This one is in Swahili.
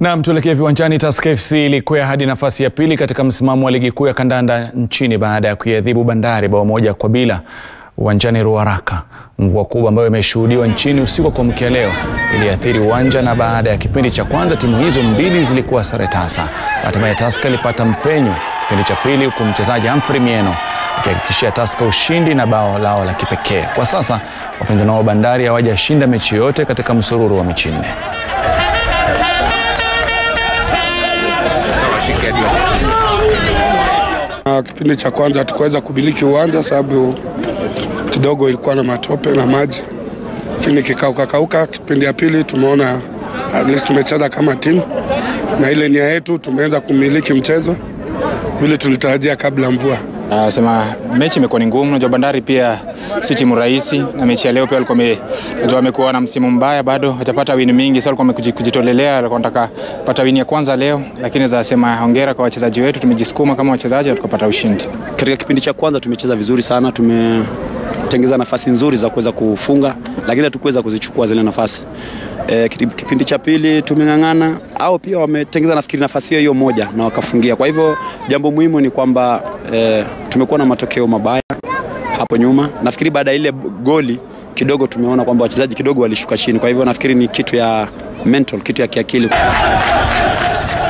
Naam, tuelekee viwanjani. Tusker FC ilikwea hadi nafasi ya pili katika msimamo wa ligi kuu ya kandanda nchini baada ya kuiadhibu Bandari bao moja kwa bila uwanjani Ruaraka. Mvua kubwa ambayo imeshuhudiwa nchini usiku wa kuamkia leo iliathiri uwanja, na baada ya kipindi cha kwanza timu hizo mbili zilikuwa sare tasa. Hatimaye Tusker ilipata mpenyo kipindi cha pili, huku mchezaji Humphrey Mieno akihakikishia Tusker ushindi na bao lao la kipekee. Kwa sasa wapinzani wao Bandari hawajashinda mechi yote katika msururu wa mechi nne. Kipindi cha kwanza hatukuweza kumiliki uwanja sababu kidogo ilikuwa na matope na maji, lakini kikauka kauka. Kipindi ya pili tumeona at least tumecheza kama timu na ile nia yetu, tumeanza kumiliki mchezo vile tulitarajia kabla mvua. Nasema mechi imekuwa ni ngumu. Najua Bandari pia si timu rahisi, na mechi ya leo pia walikuwa najua wamekuwa na msimu mbaya, bado hajapata wini mingi, so walikuwa wamekujitolelea, walikuwa wanataka pata wini ya kwanza leo, lakini za sema hongera kwa wachezaji wetu, tumejisukuma kama wachezaji na tukapata ushindi. Katika kipindi cha kwanza tumecheza vizuri sana, tumetengeza nafasi nzuri za kuweza kufunga, lakini hatukuweza kuzichukua zile nafasi. E, kipindi cha pili tumeng'ang'ana, au pia wametengeza nafikiri nafasi hiyo hiyo moja na wakafungia. Kwa hivyo jambo muhimu ni kwamba e, tumekuwa na matokeo mabaya hapo nyuma. Nafikiri baada ya ile goli kidogo tumeona kwamba wachezaji kidogo walishuka chini, kwa hivyo nafikiri ni kitu ya mental, kitu ya kiakili.